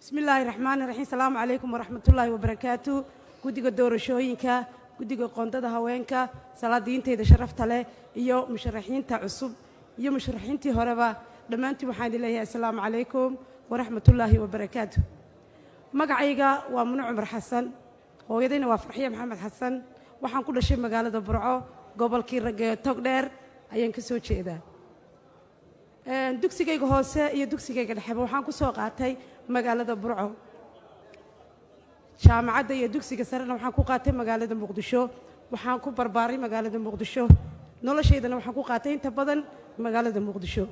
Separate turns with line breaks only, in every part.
bismi illaahi raxmaani raxiim salaamu calaykum waraxmatullaahi wabarakaatu guddiga doorashooyinka guddiga qoondada haweenka salaadiinteyda sharafta leh iyo musharaxiinta cusub iyo musharaxiintii horeba dhammaantiin waxaan idin leeyahay assalaamu calaykum waraxmatullaahi wabarakaatu magacayga waa munu cumar xasan hooyadayna waa farxiya maxamed xasan waxaan ku dhashay magaalada burco gobolkii ragee togdheer ayaan ka soo jeedaa dugsigayga hoose iyo dugsigayga dhexeba waxaan ku soo qaatay magaalada burco jaamacadda iyo dugsiga sarena waxaan ku qaatay magaalada muqdisho waxaan ku barbaaray magaalada muqdisho noloshaydana waxaan ku qaatay inta badan magaalada muqdisho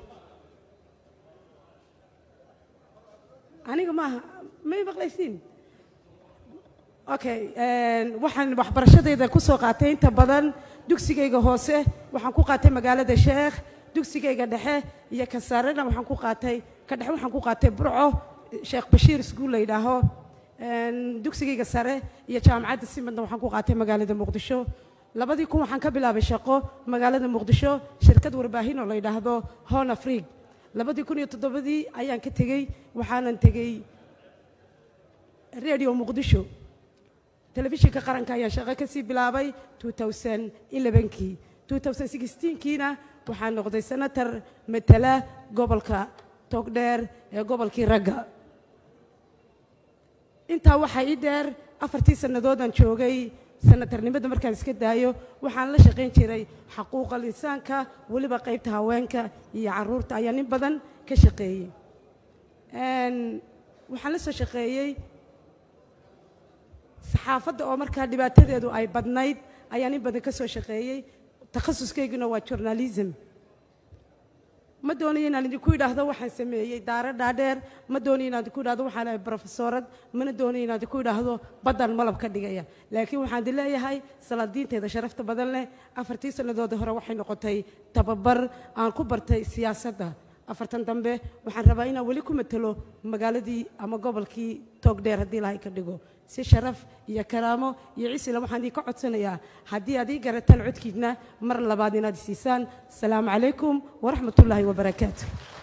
aniga maaha may maqlaysiin okay waxaan waxbarashadayda ku soo qaatay inta badan dugsigayga hoose waxaan ku qaatay magaalada sheekh dugsigayga dhexe iyo ka sarena waxaan ku qaatay ka dhexe waxaan ku qaatay burco sheekh bashiir iskuul la yidhaaho dugsigayga sare iyo jaamacadda simadna waxaan ku qaatay magaalada muqdisho labadii kun waxaan ka bilaabay shaqo magaalada muqdisho shirkad warbaahin oo la yidhaahdo hon afrig labadii kun iyo toddobadii ayaan ka tegey waxaanan tegey radio muqdisho telefishinka qaranka ayaan shaqo ka sii bilaabay kii kiina waxaan noqday senator matala gobolka togdheer ee gobolkii ragga intaa waxaa ii dheer afartii sannadoodaan joogay sanatarnimada markaan iska daayo waxaan la shaqayn jiray xaquuqal insaanka weliba qaybta haweenka iyo caruurta ayaa nin badan ka shaqeeyey waxaan la soo shaqeeyey saxaafadda oo markaa dhibaatadeedu ay badnayd ayaa nin badan ka soo shaqeeyey takhasuskayguna waa journalism ma doonayo inaan idinku idhaahdo waxaan sameeyey daaro dhaadheer ma doonayo inaan idinku idhahdo waxaan ahay brofesorad mana doonayo inaan idinku idhaahdo baddan malab ka dhigaya laakiin waxaan idin leeyahay salaadiinteeda sharafta badan leh afartii sannadoodii hore waxay noqotay tababar aan ku bartay siyaasadda afartan dambe waxaan rabaa inaan weli ku matelo magaaladii ama gobolkii toogdheer haddii ilahay ka dhigo si sharaf iyo karaamo iyo cisila waxaan idinka codsanayaa haddii aad ii garataan codkiidna mar labaad inaad isiisaan asalaamu calaykum waraxmat ullaahi wabarakaatu